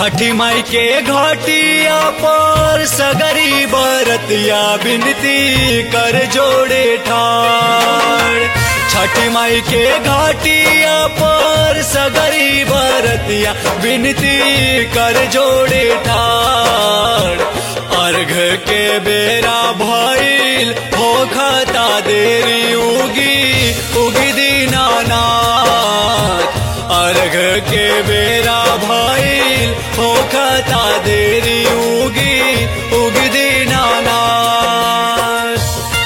छठी माई के घाटिया पर सगरी बरतिया बिनती कर जोड़े ठाड़ छठी माई के घाटिया पर सगरी बरतिया बिनती कर जोड़े ठाड़ अर्घ के बेरा भइल हो खता देरी उगी उगी दीनानाथ अर्घ के बेरा भइल हो खता देरी उगी उगी दीनानाथ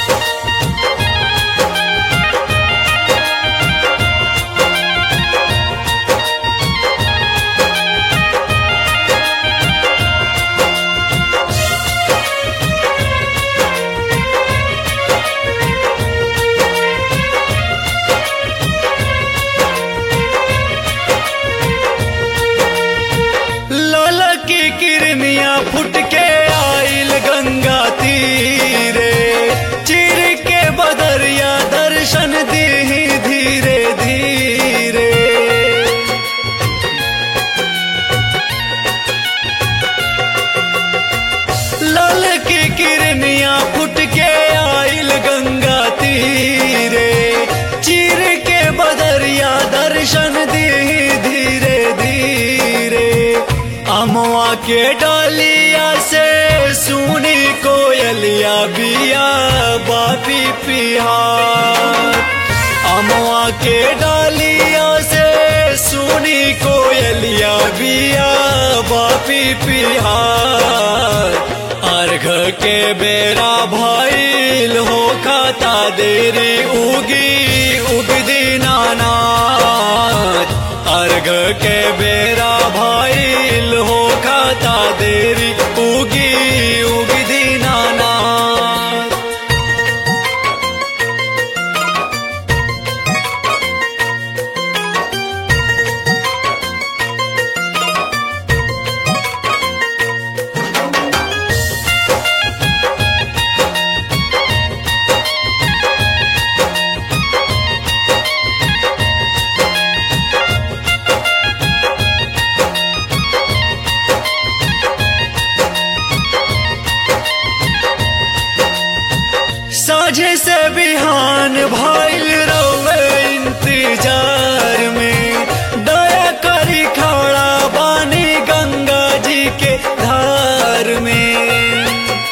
लाला की किरनिया फुट के आइल गंगा तीरे चिर के बदरिया दर्शन दी धीरे धीरे लाल की किरनिया फुट के आइल गंगा तीरे चिर के बदरिया दर्शन दी धीरे धीरे अमवा के डालिया से सुनी कोयलिया बिया बापी पिहार अमवा के डालिया से सुनी कोयलिया बिया बापी पिहार अर्घ के बेरा भइल हो खाता देरी उगी उगदी नानाथ अर्घ के बेरा भइल हो खाता देरी उगी उगदी नानाथ साझे से बिहान भइल रवे इंतजार में दया करी खड़ा बानी गंगा जी के धार में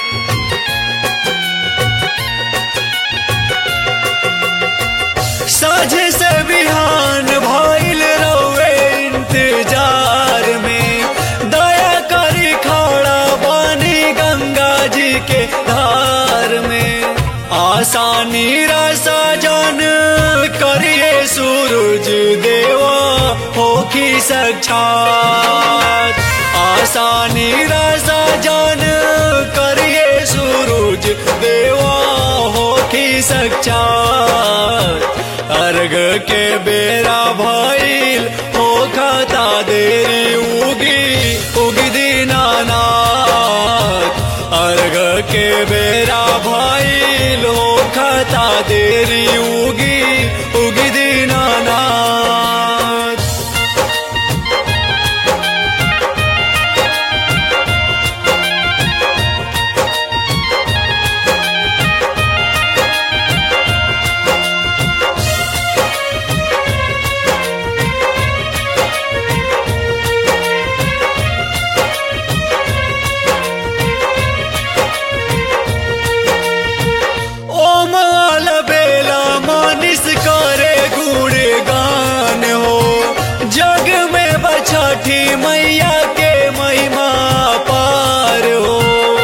साझे से बिहान भइल रवे इंतजार में दया करी खड़ा बानी गंगा जी के धार में आसानी रसा जन करिए सूरज देवा होखी साक्षात आसानी रसा जन करिए सूरज देवा होखी साक्षात अर्घ के बेरा भइल हो खाता देरी उगी उगी दीनानाथ अर्घ के बेरा भइल हो खाता देरी उगी उगी दीनानाथ ओम आल बेला मानिस करे गुण गान हो जग में बछठी मैया के महिमा पार हो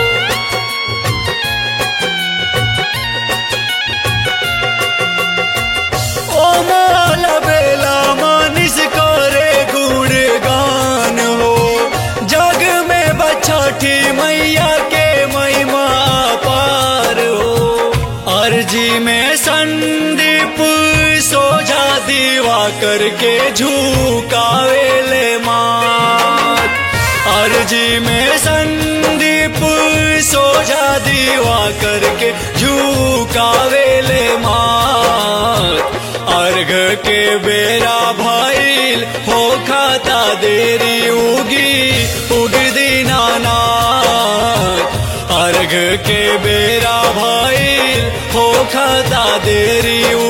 ओम आल बेला मानिस करे गुण गान हो जग में बछठी मैया के महिमा पार हो अर्जी में संदीप सोझा दीवा करके झुकावेले मात अर्जी में संदीप सोझा दीवा करके झुकावेले मात अर्घ के बेरा भइल हो खाता देरी उगी उग दीनानाथ अर्घ के बेरा भइल हो खाता देरी